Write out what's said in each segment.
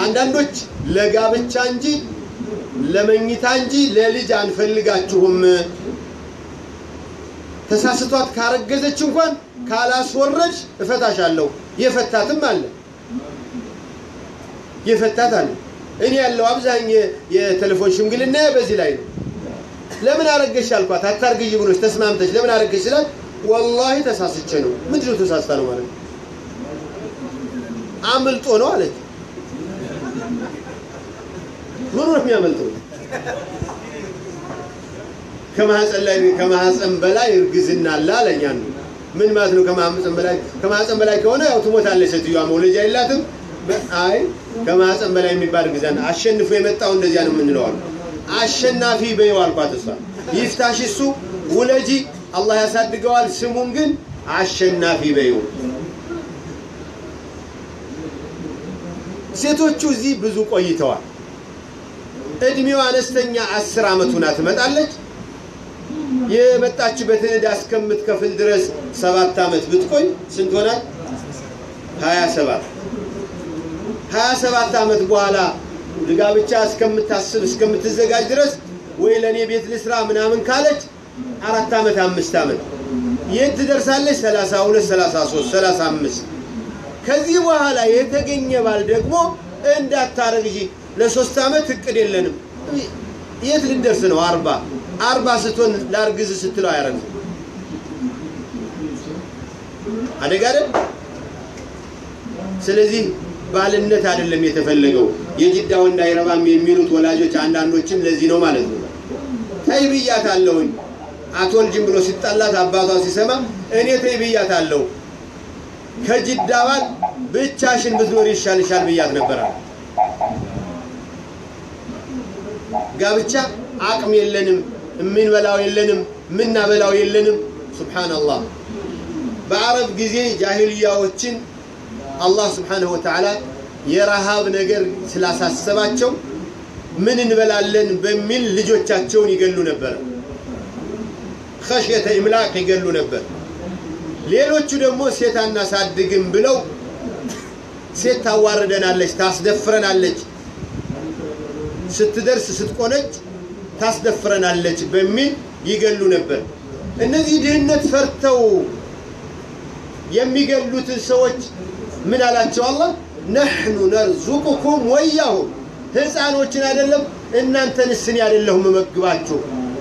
አንዳንዶች ለጋብቻ እንጂ ለመኝታ እንጂ ለልጅ አንፈልጋችሁም ተሳስቷት ካረገዘች እንኳን ካላስወረድሽ እፈታሻለሁ። የፈታትም አለ የፈታት አለ። እኔ ያለው አብዛኝ የቴሌፎን ሽምግልና በዚህ ላይ ነው። ለምን አረገሽ አልኳት። አታርግዥ ብሎች ተስማምተች ለምን አረገሽ ስላት ወላሂ ተሳስቼ ነው። ምንድን ነው ተሳስታ ነው ማለት ነው? አምልጦ ነው አለች። ምኑ ነው የሚያመልጠው? ከማህፀን ላይ ከማህፀን በላይ እርግዝና አለ አለኝ አንዱ። ምን ማለት ነው? ከማህፀን በላይ ከማህፀን በላይ ከሆነ ያው ትሞታለች ሴትዮዋ፣ መውለጃ የላትም። አይ ከማህፀን በላይ የሚባል እርግዝና አሸንፎ የመጣው እንደዚያ ነው የምንለው አሉ። አሸናፊ በይው አልኳት። እሷ ይፍታሽ እሱ ውለጂ፣ አላህ ያሳድገዋል። ስሙን ግን አሸናፊ በይው። ሴቶቹ እዚህ ብዙ ቆይተዋል። እድሜዋ አነስተኛ አስር ዓመት ሁና ትመጣለች። የመጣችበትን ዕዳ እስከምትከፍል ድረስ ሰባት ዓመት ብትቆይ ስንት ሆናል? ሀያ ሰባት ሀያ ሰባት ዓመት በኋላ ጋብቻ እስከምታስብ እስከምትዘጋጅ ድረስ ወይ ለእኔ ቤት ልስራ ምናምን ካለች አራት ዓመት አምስት ዓመት የት ትደርሳለች? ሰላሳ ሁለት ሰላሳ ሶስት ሰላሳ አምስት ከዚህ በኋላ የተገኘ ባል ደግሞ እንዳታረግዢ ለሶስት ዓመት እቅድ የለንም። የት ልደርስ ነው? አርባ አርባ ስትሆን ላርግዝ ስትለው አያረግዝም። አደጋ አይደል? ስለዚህ ባልነት አይደለም የተፈለገው። የጅዳ ወንድ አይረባም የሚሉት ወላጆች አንዳንዶችም ለዚህ ነው ማለት ነው። ተይ ብያታለሁኝ አትወልጅም ብሎ ሲጣላት አባቷ ሲሰማ እኔ ተይ ብያታለሁ ከጅዳ ባል ብቻሽን ብትኖር ይሻልሻል ብያት ነበራል። ጋብቻ አቅም የለንም፣ የምንበላው የለንም፣ የምናበላው የለንም። ሱብሓነላህ በአረብ ጊዜ ጃሂልያዎችን አላህ ስብሓነሁ ወተዓላ የረሃብ ነገር ስላሳሰባቸው ምን እንበላለን በሚል ልጆቻቸውን ይገሉ ነበር። ኸሽየተ ኢምላቅ ይገሉ ነበር። ሌሎቹ ደግሞ ሴት አናሳድግም ብለው ሴት ታዋርደናለች፣ ታስደፍረናለች፣ ስትደርስ ስትቆነጭ ታስደፍረናለች በሚል ይገሉ ነበር። እነዚህ ድህነት ፈርተው የሚገሉትን ሰዎች ምን አላቸው አላህ? ነሕኑ ነርዙቁኩም ወያሁም ህፃኖችን አይደለም እናንተንስ እኔ አይደለሁም መግባችሁ።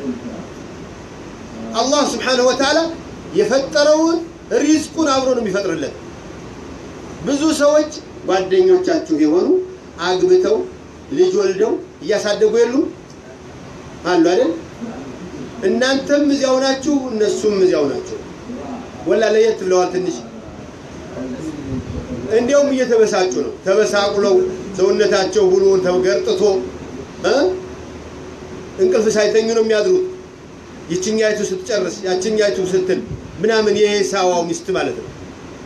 አላህ ስብሓነሁ ወተዓላ የፈጠረውን ሪዝቁን አብሮ ነው የሚፈጥርለት። ብዙ ሰዎች ጓደኞቻችሁ የሆኑ አግብተው ልጅ ወልደው እያሳደጉ የሉ አሉ አይደል? እናንተም እዚያው ናችሁ፣ እነሱም እዚያው ናቸው። ወላ ለየት ብለዋል ትንሽ እንዲያውም እየተበሳጩ ነው። ተበሳቁለው ሰውነታቸው ሁሉ ተገርጥቶ እንቅልፍ ሳይተኙ ነው የሚያድሩት። ይችኛይቱ ስትጨርስ ያችኛይቱ ስትል ምናምን የኤሳዋው ሚስት ማለት ነው።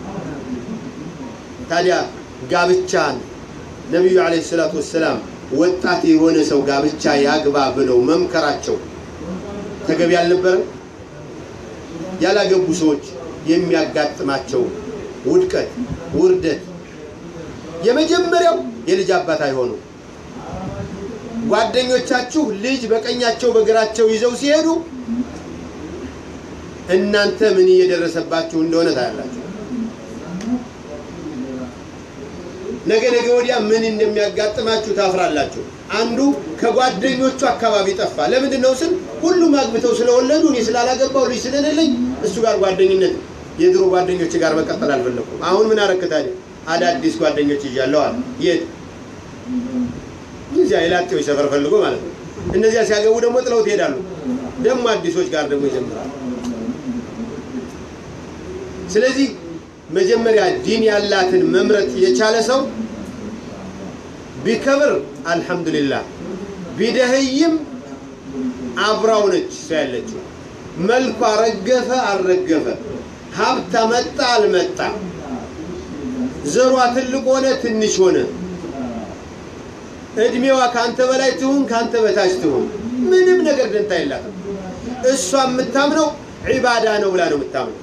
ታዲያ ጋብቻን ነቢዩ ዓለይሂ ሰላቱ ወሰላም ወጣት የሆነ ሰው ጋብቻ ያግባ ብለው መምከራቸው ተገቢ አልነበረም? ያላገቡ ሰዎች የሚያጋጥማቸው ውድቀት፣ ውርደት የመጀመሪያው የልጅ አባት አይሆኑ። ጓደኞቻችሁ ልጅ በቀኛቸው በግራቸው ይዘው ሲሄዱ እናንተ ምን እየደረሰባችሁ እንደሆነ ታያላችሁ። ነገ ነገ ወዲያ ምን እንደሚያጋጥማችሁ ታፍራላችሁ። አንዱ ከጓደኞቹ አካባቢ ጠፋ። ለምንድን ነው ስል ሁሉም አግብተው ስለወለዱ እኔ ስላላገባው ልጅ ስለሌለኝ እሱ ጋር ጓደኝነት የድሮ ጓደኞች ጋር መቀጠል አልፈለኩም። አሁን ምን አረክ ታዲያ? አዳዲስ ጓደኞች ይዣለሁ አለ። የት? እዚያ የላጤዎች ሰፈር ፈልጎ ማለት ነው። እነዚያ ሲያገቡ ደግሞ ጥለው ትሄዳሉ። ደግሞ አዲሶች ጋር ደግሞ ይጀምራሉ። ስለዚህ መጀመሪያ ዲን ያላትን መምረጥ የቻለ ሰው ቢከብር አልሐምዱሊላህ፣ ቢደህይም አብራው ነች እሷ ያለችው። መልኳ ረገፈ አልረገፈ፣ ሀብት መጣ አልመጣ፣ ዘሯ ትልቅ ሆነ ትንሽ ሆነ፣ እድሜዋ ከአንተ በላይ ትሁን ከአንተ በታች ትሁን፣ ምንም ነገር ደንታ የላትም። እሷ የምታምነው ዒባዳ ነው ብላ ነው የምታምነው።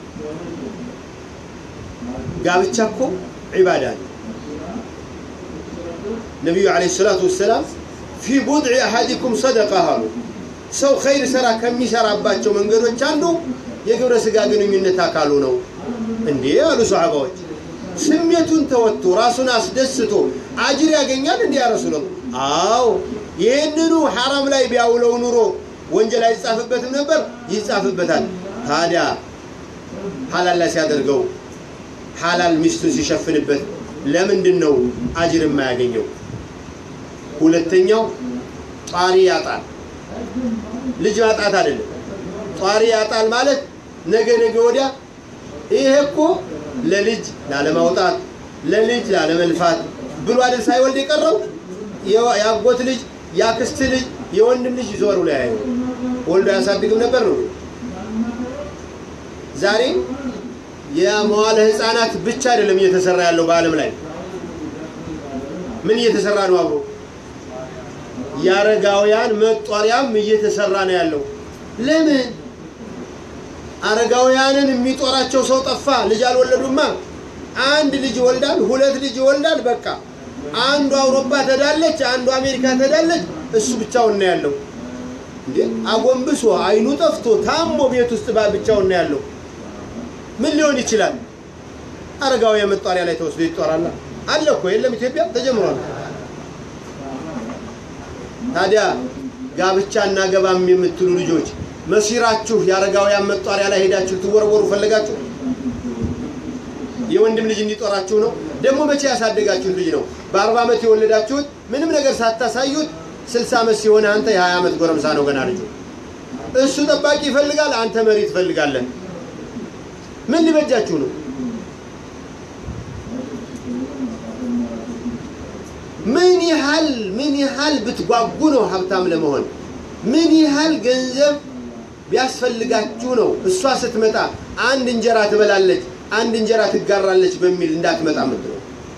ጋብቻ እኮ ዒባዳ ነው። ነቢዩ ዓለይሂ ሰላቱ ወሰላም ፊ ቡድዒ አሐዲኩም ሰደቃ አሉ። ሰው ኸይር ስራ ከሚሰራባቸው መንገዶች አንዱ የግብረ ስጋ ግንኙነት አካሉ ነው። እንዴ አሉ ሰሓባዎች። ስሜቱን ተወጥቶ ራሱን አስደስቶ አጅር ያገኛል እንዲህ ያ ረሱላህ? አዎ ይህንኑ ሐራም ላይ ቢያውለው ኑሮ ወንጀል አይጻፍበትም ነበር? ይጻፍበታል። ታዲያ ሐላል ላይ ሲያደርገው ሐላል ሚስቱን ሲሸፍንበት ለምንድን ነው አጅር የማያገኘው? ሁለተኛው ጧሪ ያጣል። ልጅ ማጣት አይደለም። ጧሪ ያጣል ማለት ነገ ነገ ወዲያ ይሄ እኮ ለልጅ ላለማውጣት ለልጅ ላለመልፋት ብሎ አይደል ሳይወልድ የቀረው የአጎት ልጅ የአክስት ልጅ የወንድም ልጅ ዞሩ ላይ ያየው ወልዶ ያሳድግም ነበር ነው። ዛሬ የመዋለ ህፃናት ብቻ አይደለም እየተሰራ ያለው በዓለም ላይ ምን እየተሰራ ነው? አብሮ የአረጋውያን መጧሪያም እየተሰራ ነው ያለው። ለምን አረጋውያንን የሚጦራቸው ሰው ጠፋ? ልጅ አልወለዱማ። አንድ ልጅ ይወልዳል፣ ሁለት ልጅ ይወልዳል። በቃ አንዱ አውሮፓ ተዳለች፣ አንዱ አሜሪካ ተዳለች። እሱ ብቻውን ነው ያለው። እንዴ አጎንብሶ አይኑ ጠፍቶ ታሞ ቤት ውስጥ ባ ብቻውን ነው ያለው። ምን ሊሆን ይችላል? አረጋውያን መጧሪያ ላይ ተወስዶ ይጦራላ አለ እኮ የለም? ኢትዮጵያ ተጀምሯል። ታዲያ ጋብቻ እናገባም የምትሉ ልጆች መሲራችሁ የአረጋውያን መጧሪያ ላይ ሄዳችሁ ትወረወሩ ፈለጋችሁ? የወንድም ልጅ እንዲጦራችሁ ነው? ደግሞ መቼ ያሳደጋችሁት ልጅ ነው? በአርባ ዓመት የወለዳችሁት ምንም ነገር ሳታሳዩት ስልሳ ዓመት ሲሆን አንተ የሀያ ዓመት ጎረምሳ ነው ገና ልጁ። እሱ ጠባቂ ይፈልጋል፣ አንተ መሪ ትፈልጋለህ። ምን ሊበጃችሁ ነው? ምን ያህል ምን ያህል ብትጓጉ ነው ሀብታም ለመሆን? ምን ያህል ገንዘብ ቢያስፈልጋችሁ ነው እሷ ስትመጣ አንድ እንጀራ ትበላለች፣ አንድ እንጀራ ትጋራለች በሚል እንዳትመጣ ምትለው?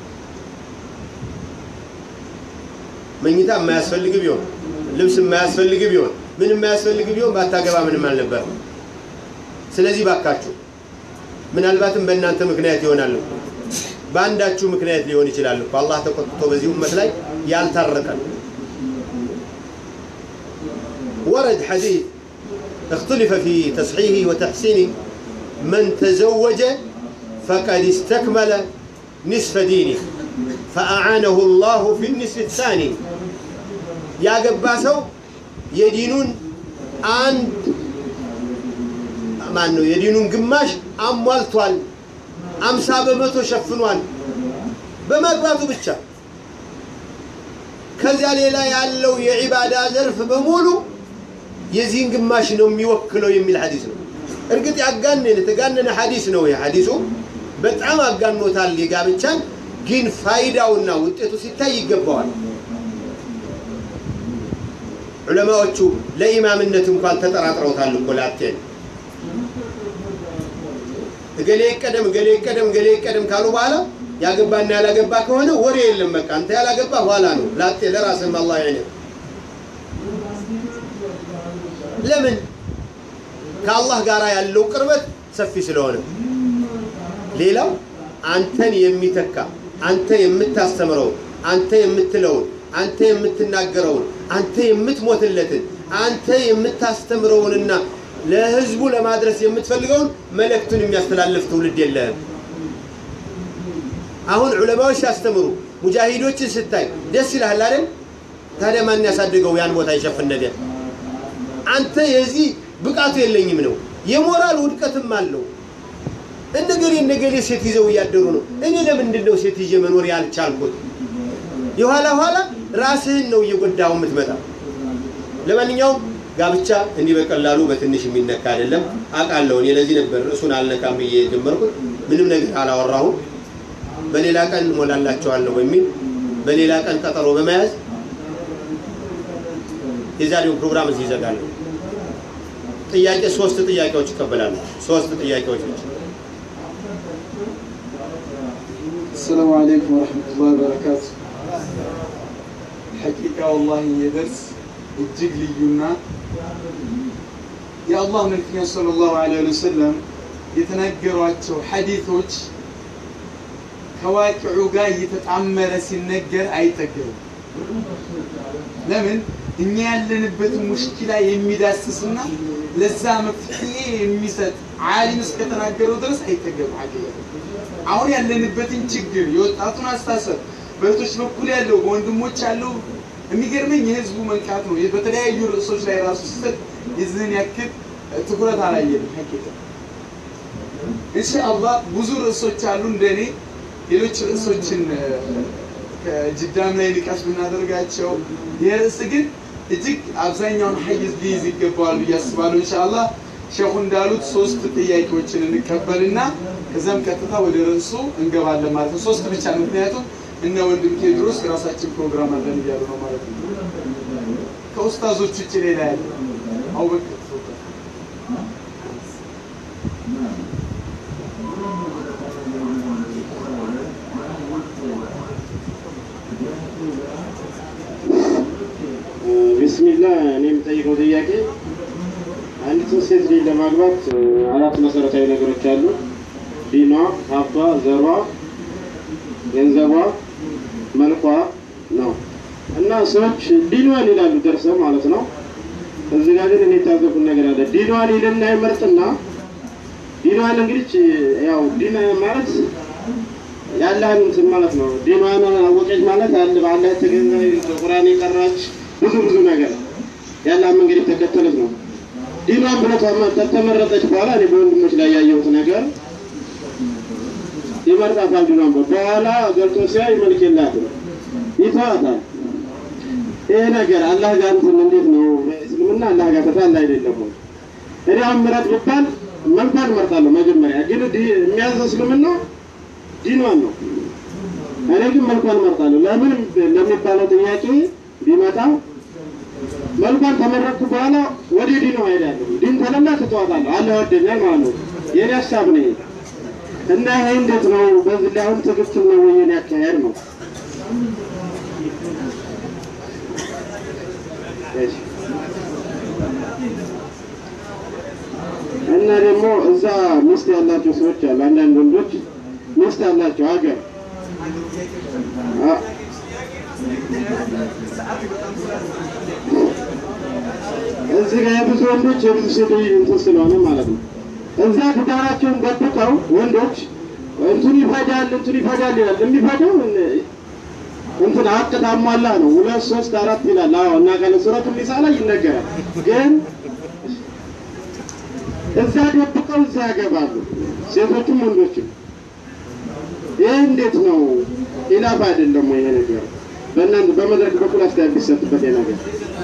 መኝታ የማያስፈልግ ቢሆን ልብስ የማያስፈልግ ቢሆን ምን የማያስፈልግ ቢሆን ባታገባ ምንም አልነበር። ስለዚህ ባካችሁ ምናልባትም በእናንተ ምክንያት ይሆናል እኮ በአንዳችሁ ምክንያት ሊሆን ይችላል እኮ አላህ ተቆጥቶ በዚህ ኡመት ላይ ያልታረቀን ወረድ ሐዲስ اختلف في تصحيحه وتحسينه من تزوج فقد استكمل نصف دينه فأعانه الله في النصف الثاني يا قباسو يدينون አንድ ማን ነው የዲኑን ግማሽ አሟልቷል። አምሳ በመቶ ሸፍኗል በማግባቱ ብቻ። ከዚያ ሌላ ያለው የዒባዳ ዘርፍ በሙሉ የዚህን ግማሽ ነው የሚወክለው የሚል ሐዲስ ነው። እርግጥ ያጋነነ የተጋነነ ሐዲስ ነው። የሐዲሱ በጣም አጋኖታል የጋብቻን፣ ግን ፋይዳውና ውጤቱ ሲታይ ይገባዋል። ዑለማዎቹ ለኢማምነት እንኳን ተጠራጥረውታል እኮ ላቴን እገሌ ይቀደም እገሌ ይቀደም እገሌ ይቀደም ካሉ በኋላ ያገባና ያላገባ ከሆነ ወሬ የለም። በቃ አንተ ያላገባ ኋላ ነው ላጤ ለራስህም አላህ ያኔ ለምን ከአላህ ጋር ያለው ቅርበት ሰፊ ስለሆነ። ሌላው አንተን የሚተካ አንተ የምታስተምረውን አንተ የምትለውን አንተ የምትናገረውን አንተ የምትሞትለትን አንተ የምታስተምረውንና ለህዝቡ ለማድረስ የምትፈልገውን መልእክቱን የሚያስተላልፍ ትውልድ የለህም። አሁን ዑለማዎች ሲያስተምሩ ሙጃሂዶችን ስታይ ደስ ይልሃል አይደል? ታዲያ ማን ያሳድገው ያን ቦታ ይሸፍን ነገር? አንተ የዚህ ብቃቱ የለኝም ነው። የሞራል ውድቀትም አለው። እነገሌ እነገሌ ሴት ይዘው እያደሩ ነው። እኔ ለምንድን ነው ሴት ይዤ መኖር ያልቻልኩት? የኋላ ኋላ ራስህን ነው እየጎዳው የምትመጣ። ለማንኛውም ጋብቻ እንዲህ በቀላሉ በትንሽ የሚነካ አይደለም። አውቃለሁ። እኔ ለዚህ ነበር እሱን አልነካም ብዬ የጀመርኩት። ምንም ነገር አላወራሁም። በሌላ ቀን እሞላላቸዋለሁ በሚል በሌላ ቀን ቀጠሮ በመያዝ የዛሬውን ፕሮግራም እዚህ ይዘጋለሁ። ጥያቄ ሶስት ጥያቄዎች ይቀበላሉ። ሶስት ጥያቄዎች ናቸው። السلام عليكم ورحمة الله وبركاته ሐቂቃ ወላሂ የደርስ እጅግ ልዩና የአላህ መልክተኛ ሰለላሁ ዐለይሂ ወሰለም የተናገሯቸው ሐዲቶች ከዋቂዑ ጋር እየተጣመረ ሲነገር አይጠገብም። ለምን እኛ ያለንበትን ሙሽኪላ የሚዳስስና ለዛ መፍትሄ የሚሰጥ ዓሊም እስከተናገረው ድረስ አይጠገም። ሐቂቃ አሁን ያለንበትን ችግር የወጣቱን አስተሳሰብ በእህቶች በኩል ያለው በወንድሞች ያለው የሚገርመኝ የህዝቡ መንቃት ነው። በተለያዩ ርዕሶች ላይ ራሱ ሲሰጥ የዚህን ያክል ትኩረት አላየንም። ሐቂቃ ኢንሻአላህ ብዙ ርዕሶች አሉ እንደኔ ሌሎች ርዕሶችን ከጅዳም ላይ ንቃሽ ብናደርጋቸው ይህ ርዕስ ግን እጅግ አብዛኛውን ሀይዝ ሊይዝ ይገባዋል ብዬ አስባለሁ። ኢንሻአላህ ሼኹ እንዳሉት ሶስት ጥያቄዎችን እንቀበልና ከዛም ቀጥታ ወደ ርዕሱ እንገባለን ማለት ነው። ሶስት ብቻ ነው፣ ምክንያቱም እነ ወንድም ቴድሮስ የራሳችን ፕሮግራም አለን እያሉ ነው ማለት ነው። ከኡስታዞች ውጭ ሌላ ያለ አቡበክር ቢስሚላ እኔ የምጠይቀው ጥያቄ አንዲት ሴት ልጅ ለማግባት አራት መሰረታዊ ነገሮች አሉ። ዲኗ፣ ሀብቷ፣ ዘሯ፣ ገንዘቧ፣ መልኳ ነው እና ሰዎች ዲኗን ይላሉ ደርሰው ማለት ነው። እዚህ ጋር ግን እኔ የታዘብኩት ነገር አለ። ዲኗን ይልና ይመርጥና ዲኗን እንግዲህ ያው ዲን ማለት ያለህን እንትን ማለት ነው። ዲኗን አወቀች ማለት አለ በአላህ የተገዛ ቁርአን የቀራች ብዙ ብዙ ነገር ያለ መንገድ የተከተለች ነው። ዲኗን ብሎ ከተመረጠች በኋላ እኔ በወንድሞች ላይ ያየሁት ነገር ይመርጣታል። ዲኗን በኋላ ገብቶ ሲያይ መልክ የላትም ይተዋታል። ይሄ ነገር አላህ ጋር እንትን እንዴት ነው? እስልምና አላህ ጋር ተጣላ አይደለም ወይ? እኔ አሁን ምረጥ ብባል መልኳን እመርጣለሁ መጀመሪያ። ግን የሚያዘው እስልምና ዲኗን ነው። እኔ ግን መልኳን እመርጣለሁ። ለምን ለሚባለው ጥያቄ ቢመጣ መልኳን ተመረጥኩ በኋላ ወደ ዲኑ እሄዳለሁ። ዲን ተለላ ትተዋታለሁ። አለ ወደኛል ማለት ነው። የኔ ሀሳብ ነው እና ይሄ እንዴት ነው? በዚህ ላይ አሁን ትክክል ነው ወይ የኔ አካሄድ ነው? እና ደግሞ እዛ ሚስት ያላቸው ሰዎች አሉ። አንዳንድ ወንዶች ሚስት ያላቸው ሀገር እዚህ ጋር የብዙ ወንዶች የብዙ ሴቶች እንትን ስለሆነ ማለት ነው። እዛ ትዳራቸውን ጠብቀው ወንዶች እንትን ይፈጃል እንትን ይፈጃል ይላል። የሚፈጀው እንትን ሀቅ ታሟላ ነው። ሁለት ሶስት አራት ይላል። አዎ እና ቀለ ሱረቱ ኒሳ ላይ ይነገራል። ግን እዛ ደብቀው እዛ ያገባሉ ሴቶችም ወንዶችም። ይህ እንዴት ነው? ኢላፍ አይደለም ወይ ይሄ ነገር? በእናንተ በመድረክ በኩል አስተያየት ቢሰጥበት ይሄ ነገር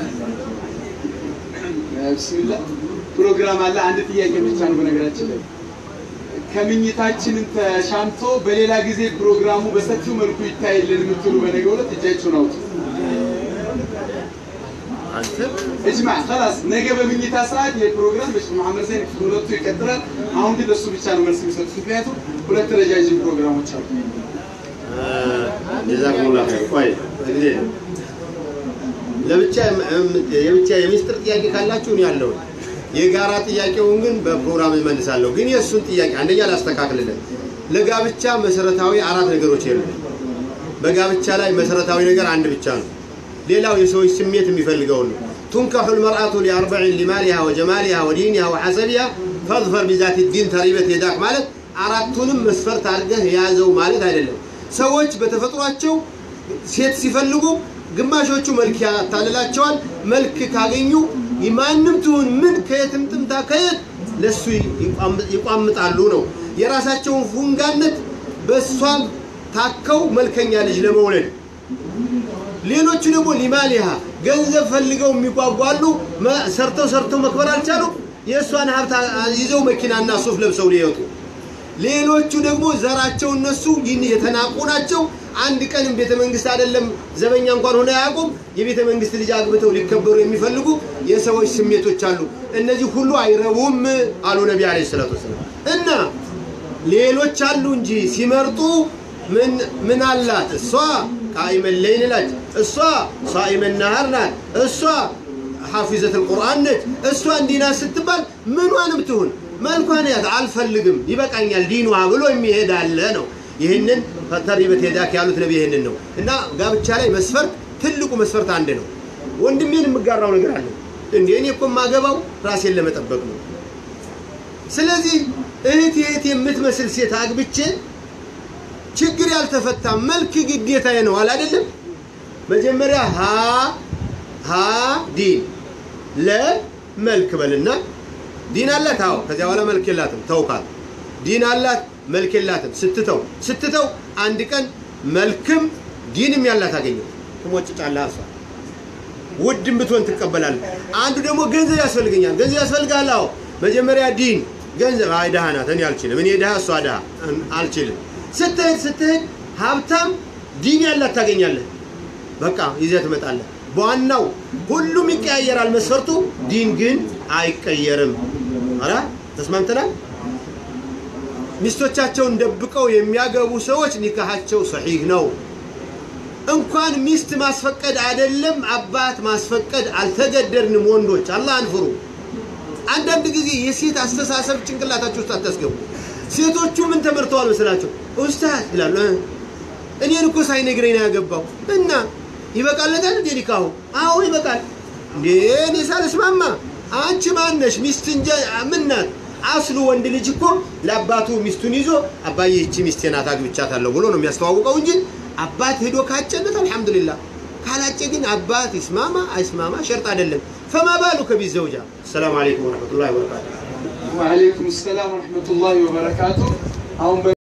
ብስሚላ ፕሮግራም አለ። አንድ ጥያቄ ብቻ ነው በነገራችን ላይ ከምኝታችንን ተሻምቶ በሌላ ጊዜ ፕሮግራሙ በሰፊው መልኩ ይታይልን የምትሉ በነገ ዕለት እጃችሁን አውጡ። እጅማ ኸላስ ነገ በምኝታ ሰዓት ይህ ፕሮግራም በሼህ መሐመድ ዘይን ክፍል ሁለቱ ይቀጥላል። አሁን ግን ለሱ ብቻ ነው መልስ የሚሰጡት፣ ምክንያቱም ሁለት ረጃጅም ፕሮግራሞች አሉ። ጀዛኩሙላ ኸይር። ቆይ እንግዲህ ለብቻ የብቻ የሚስጥር ጥያቄ ካላችሁ ነው ያለው። የጋራ ጥያቄውን ግን በፕሮግራም እመልሳለሁ። ግን የእሱን ጥያቄ አንደኛ ላስተካክልልን። ለጋብቻ መሰረታዊ አራት ነገሮች የሉ። በጋብቻ ላይ መሰረታዊ ነገር አንድ ብቻ ነው። ሌላው የሰዎች ስሜት የሚፈልገውን ነው። ቱንካሑ ልመርአቱ ሊአርበዒን ሊማሊሃ ወጀማሊሃ ወዲኒሃ ወሐሰቢሃ ፈዝፈር ቢዛት ዲን ተሪበት የዳክ ማለት አራቱንም መስፈርት አድርገህ የያዘው ማለት አይደለም። ሰዎች በተፈጥሯቸው ሴት ሲፈልጉ ግማሾቹ መልክ ያታልላቸዋል። መልክ ካገኙ ማንም ትሁን ምን ከየትም ጥምታ ከየት ለሱ ይቋምጣሉ ነው የራሳቸውን ፉንጋነት በእሷም ታከው መልከኛ ልጅ ለመውለድ ሌሎቹ ደግሞ ሊማሊሃ ገንዘብ ፈልገው የሚጓጓሉ ሰርተው ሰርተው መክበር አልቻሉ የእሷን ሀብት ይዘው መኪናና ሱፍ ለብሰው ሊወጡ ሌሎቹ ደግሞ ዘራቸው እነሱ ይህን የተናቁ ናቸው። አንድ ቀንም ቤተ መንግስት አይደለም ዘበኛ እንኳን ሆነ አያውቁም። የቤተ መንግስት ልጅ አግብተው ሊከበሩ የሚፈልጉ የሰዎች ስሜቶች አሉ። እነዚህ ሁሉ አይረቡም አሉ ነቢ አለይሂ ሰላቱ ወሰላም። እና ሌሎች አሉ እንጂ ሲመርጡ ምን ምን አላት እሷ ቃኢመን ለይል ናት፣ እሷ ሳኢመን ነሃር ናት፣ እሷ ሐፊዘት አልቁርአን ነች፣ እሷ እንዲና ስትባል ምኗንም ትሁን መልኳን ያት አልፈልግም ይበቃኛል ዲኗ ብሎ የሚሄድ አለ ነው። ይህንን ተሪበት ሄዳክ ያሉት ነቢ ይህንን ነው። እና ጋብቻ ላይ መስፈርት ትልቁ መስፈርት አንድ ነው። ወንድሜን የምጋራው ነገር አለ እንዴ? እኔ እኮ የማገባው ራሴን ለመጠበቅ ነው። ስለዚህ እህት እህት የምትመስል ሴት አግብቼ ችግር ያልተፈታ መልክ ግዴታዬ ነው አለ አይደለም? መጀመሪያ ሀ ሀ ዲን ለመልክ በልና ዲን አላት። አዎ ከዚያ በኋላ መልክ የላትም ተውካት። ዲን አላት መልክ የላትም ስትተው ስትተው አንድ ቀን መልክም ዲንም ያላት አገኘው ትሞጭጫለህ። እሷ ውድም ብትሆን ትቀበላለህ። አንዱ ደግሞ ገንዘብ ያስፈልገኛል። ገንዘብ ያስፈልጋል። አዎ መጀመሪያ ዲን ገንዘብ። አይ ድሃ ናት፣ እኔ አልችልም። እኔ ድሃ፣ እሷ ድሃ፣ አልችልም። ስትሄድ ስትሄድ ሀብታም ዲን ያላት ታገኛለህ። በቃ ይዘህ ትመጣለህ። በዋናው ሁሉም ይቀያየራል መስፈርቱ፣ ዲን ግን አይቀየርም። አላ ተስማምተናል። ሚስቶቻቸውን ደብቀው የሚያገቡ ሰዎች ኒካሃቸው ሰሒህ ነው። እንኳን ሚስት ማስፈቀድ አይደለም አባት ማስፈቀድ አልተገደድንም። ወንዶች አላህን ፍሩ። አንዳንድ ጊዜ የሴት አስተሳሰብ ጭንቅላታችሁ ውስጥ አታስገቡ። ሴቶቹ ምን ተመርተዋል መስላቸው? ኡስታዝ ይላሉ። እኔን እኮ ሳይነግረኝ ነው ያገባው እና ይበቃለታል እንዴ ኒካሁ? አዎ ይበቃል። እንዴ እኔ ሳልስማማ አንቺ ማነሽ? ሚስት እንጂ ምን ናት? አስሉ ወንድ ልጅ እኮ ለአባቱ ሚስቱን ይዞ አባዬ ይቺ ሚስቴ ናት አግብቻታለሁ ብሎ ነው የሚያስተዋውቀው እንጂ አባት ሄዶ ካጨለት አልሐምዱሊላህ፣ ካላጨ ግን አባት ይስማማ አይስማማ ሸርጥ አይደለም። ፈማ ባሉ ከቢት ዘውጃ። ሰላም አለይኩም ወረሕመቱላሂ ወበረካቱ። ወአለይኩም ሰላም ወረሕመቱላሂ ወበረካቱ። አሁን